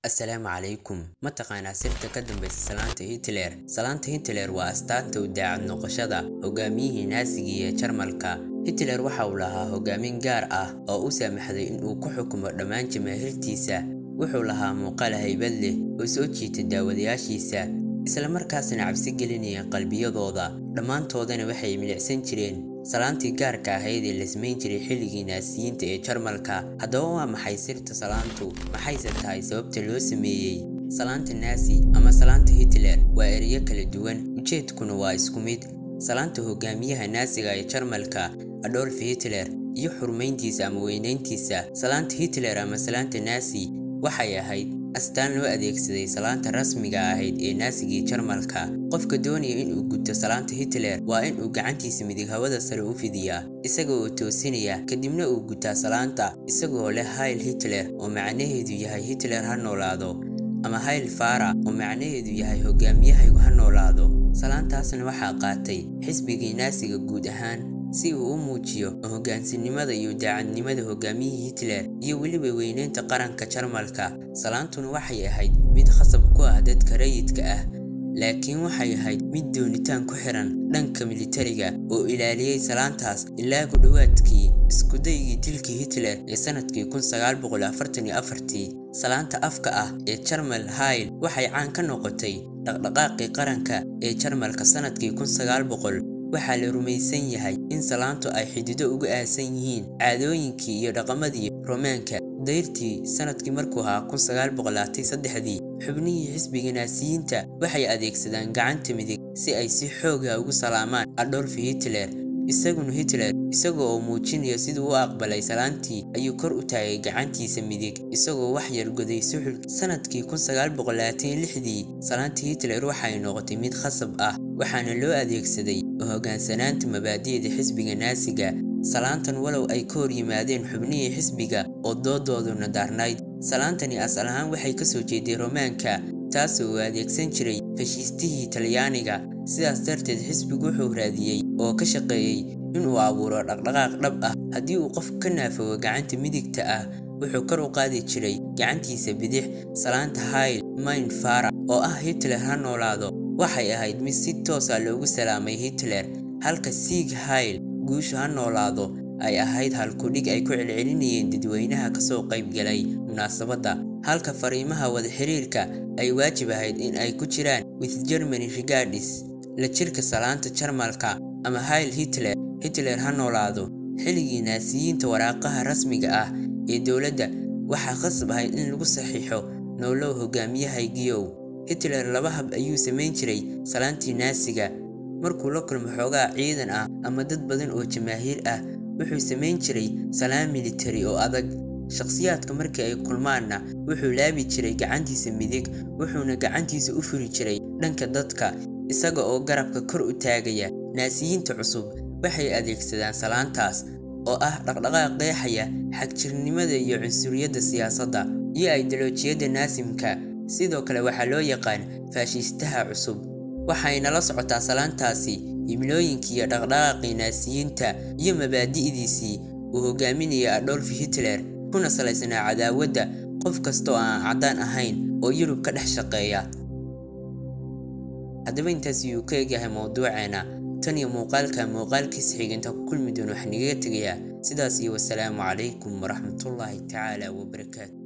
assalaamu calaykum ma taqaanaa sirta ka dambaysa salaanta hitler salaanta hitler waa astaanta u daacad noqoshada hogaamiyihii naasigii ee jarmalka hitler waxa uu lahaa hogaamin gaar ah oo u saamaxday inuu ku xukumo dhammaan jamaahiirtiisa wuxuu lahaa muuqaal haybad leh oo soo jiita daawadayaashiisa isla markaasna cabsi gelinaya qalbiyadooda dhammaantoodana waxay milicsan jireen salaantii gaarka ahayd ee la samayn jiray xilligii naasiyiinta ee jarmalka haddaba waa maxay sirta salaantu maxayse tahay sababta loo sameeyey salaanta naasi ama salaanta hitler waa ereyo kala duwan ujeedkuna waa isku mid salaanta hogaamiyaha naasiga ee jarmalka adolf hitler iyo xurmayntiisa ama weynayntiisa salaanta hitler ama salaanta naasi waxay ahayd astaan loo adeegsaday salaanta rasmiga ahayd ee naasigii jarmalka qofka doonaya inuu gudto salaanta hitler waa inuu gacantiisa midig hawada sare u fidiyaa isaga oo toosinaya kadibna uu gutaa salaanta isagoo leh hayl hitler oo macnaheedu yahay hitler ha noolaado ama hayl fara oo macnaheedu yahay hogaamiyahaygu ha noolaado salaantaasna waxaa qaatay xisbigii naasiga guud ahaan si uu u muujiyo hogaansinimada iyo daacadnimada hogaamiyihii hitler iyo weliba weyneynta qaranka jarmalka salaantuna waxay ahayd mid khasab ku ah dadka rayidka ah laakiin waxay ahayd mid doonitaan ku xiran dhanka militariga oo ilaaliyey salaantaas ilaa ku dhowaadkii iskudaygii dilkii hitler ee sanadkii salaanta afka ah ee jarmal hayl waxay caan ka noqotay dhaqdhaqaaqii qaranka ee jarmalka sanadkii waxaa la rumaysan yahay in salaantu ay xidido uga aasan yihiin caadooyinkii iyo dhaqamadii romaanka dayrtii sanadkii markuu ahaa dii xubnihii xisbiga naasiyiinta waxay adeegsadaan gacanta midig si ay si xooga ugu salaamaan adolf hitler isaguna hitler isaga oo muujinaya siduu u aqbalay salaantii ayuu kor u taagay gacantiisa midig isagoo wax yar goday suxul sanadkii dii salaantii hitler waxay noqotay mid khasab ah waxaana loo adeegsaday hogaansanaanta mabaadi'da xisbiga naasiga salaantan walow ay ka hor yimaadeen xubnihii xisbiga oo doodooduna daarnayd salaantani asal ahaan waxay kasoo jeeday romaanka taasoo uu adeegsan jiray fashiistihii talyaaniga sidaas darteed xisbigu wuxuu raadiyey oo ka shaqeeyey inuu abuuro dhaqdhaqaaq dhab ah haddii uu qof ka naafogo gacanta midigta ah wuxuu kor u qaadi jiray gacantiisa bidix salaanta hayl mayn fara oo ah hitler ha noolaado waxay ahayd mid si toosa loogu salaamay hitler halka siig hayl guushu ha noolaado ay ahayd halkudhig ay ku celcelinayeen dadweynaha kasoo qaybgalay munaasabadda halka fariimaha wada xiriirka ay waajib ahayd in ay ku jiraan with germany regardis la jirka salaanta jarmalka ama hayl hitler hitler ha noolaado xilligii naasiyiinta waraaqaha rasmiga ah ee dowladda waxaa khasab ahayd in lagu saxiixo noolow hogaamiyahaygiyow hitler laba hab ayuu samayn jiray salaantii naasiga markuu la kulmo xoogaa ciidan ah ama dad badan oo jamaahiir ah wuxuu samayn jiray salaan militari oo adag shakhsiyaadka markii ay kulmaanna wuxuu laabi jiray gacantiisa midig wuxuuna gacantiisa u furi jiray dhanka dadka isaga oo garabka kor u taagaya naasiyiinta cusub waxay adeegsadaan salaantaas oo ah dhaqdhaqaaq qeexaya xagjirnimada iyo cunsuriyadda siyaasadda iyo aidoloojiyadda naasimka sidoo kale waxaa loo yaqaan faashiistaha cusub waxayna la socotaa salaantaasi himilooyinkii iyo dhaqdhaqaaqii naasiyiinta iyo mabaadi'diisii uu hogaaminaya adolf hitler kuna salaysnaa cadaawadda qof kastaoo aan caddaan ahayn oo yurub ka dhex shaqeeya haddaba intaas yuu ka egyahay mowduuceena tan iyo muuqaalka muuqaalkiisa xiginta ku kulmi doon wax nagaga tegayaa sidaas iyo wasalaamu calaykum waraxmatullaahi tacaala wabarakaatu